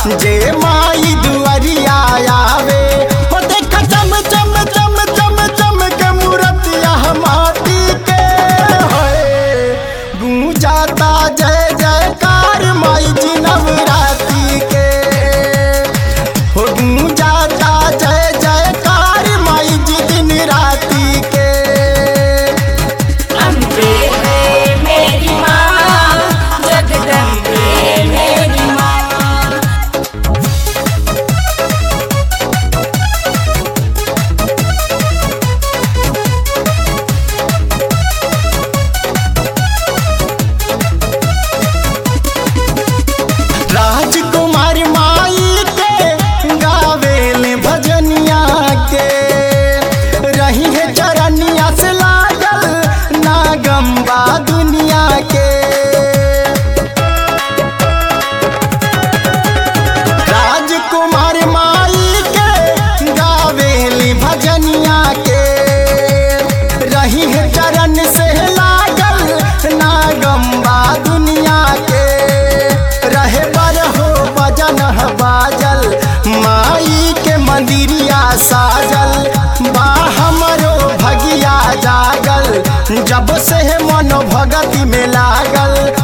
जे माई दुआरिया आवे हो देख चम चम चम चम चम के मूर्तिया माटी के होए गूंजाता जय जयकार माई जी नवरात्रि के हो गूंजाता जय जयकार माई जी दिन राति के अम्बे है मेरी माँ जगदम्बे मेरी माँ राजकुमार माई के गावेल भजनिया के रही है चरनिया से लागल नागम्बा दुनिया के राजकुमार माई के गावेल भजनिया के रही है चरण से लागल नागम्बा दुनिया के रहे बर हो बजन ह बाजल माई के मंदिरिया साजल बा हमरो भगिया जागल जब से मन भगति में लागल